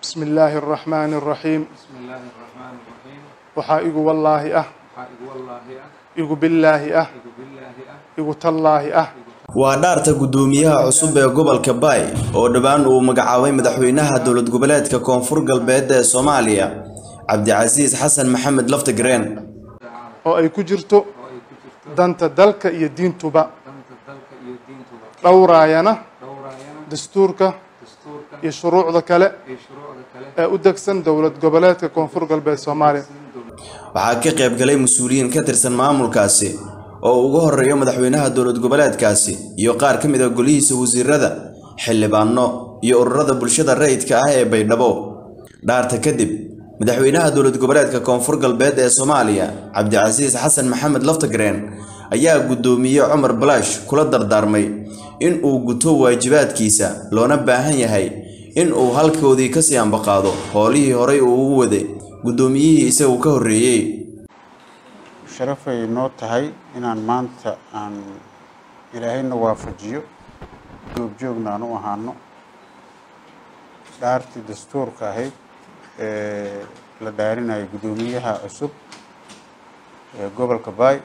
بسم الله الرحمن الرحيم بسم الله الرحمن الرحيم waxaa igu wallaahi ah waxaa igu wallaahi ah igu billaahi ah igu billaahi ah igu tallaahi ah waa dhaarta guddoomiyaha cusub ee gobolka baay oo dhowaan uu magacaabay madaxweynaha dowlad goboleedka koonfur galbeed ee soomaaliya cabdicasiis xasan maxamed laftigreen oo ay ku jirto oo ay ku jirto danta dalka iyo diintuba danta dalka iyo diintuba dhowraayana dhowraayana dastuurka dastuurka iyo shuruucda kale iyo shuruucda kale ee u degsan dowlad goboleedka koonfur galbeed soomaaliya waxaa ka qayb galay mas-uuliyiin ka tirsan maamulkaasi oo ugu horeeyo madaxweynaha dowlad goboleedkaasi iyo qaar ka mid a golihiisa wasiirada xildhibaano iyo ururada bulshada rayidka ah ee baydhabo dhaarta kadib madaxweynaha dowlad goboleedka koonfur galbeed ee soomaaliya cabdicasiis xasan maxamed laftigreen ayaa guddoomiye cumar balaash kula dardaarmay in uu guto waajibaadkiisa loona baahan yahay in uu halkoodii kasii ambaqaado howlihii horay uu ugu waday guddoomiyihii isagu ka horreeyey sharafay noo tahay inaan maanta aan ilaahayna waafajiyo goobjoogna aan u ahaano dhaartii dastuurka ahayd ee la dhaarinayo guddoomiyaha cusub ee gobolka baay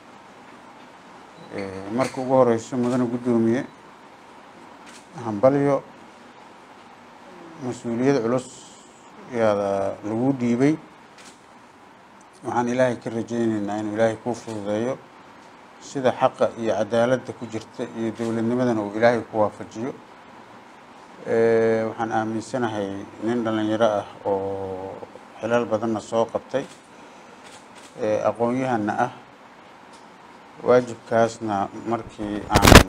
marka ugu horeyso mudane guddoomiye hambalyo mas-uuliyad culus yaada lagu dhiibay waxaan ilaahay ka rajayneynaa inuu ilaahay kuu fududeeyo sida xaqa iyo cadaaladda ku jirta iyo dowladnimadana uu ilaahay ku waafajiyo waxaan aaminsanahay nin dhallinyaro ah oo xilal badanna soo qabtay aqoon-yahanna ah waajibkaasna markii aan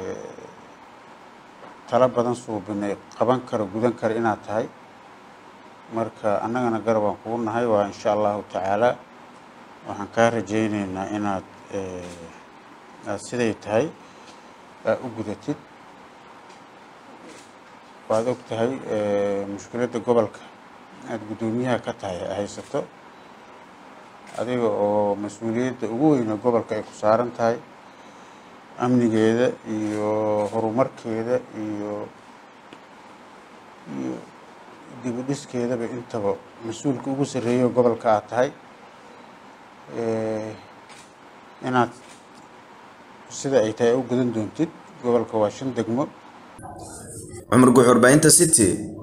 talo badan suubinay qaban karo gudan kara inaad tahay marka annagana garabaan kugu nahay waa insha allahu tacaala waxaan kaa rajayneynaa inaad aad siday tahay aa u gudatid waad og tahay mushkiladda gobolka aad guddoomiyaha ka tahay haysato adiga oo mas-uuliyadda ugu weyna gobolka ay ku saaran tahay amnigeeda iyo horumarkeeda iyo iyo dib u dhiskeedaba intaba mas-uulka ugu sarreeyo gobolka aad tahay inaad sida ay tahay u gudan doontid gobolka waa shan degmo cumar guxurbaahinta city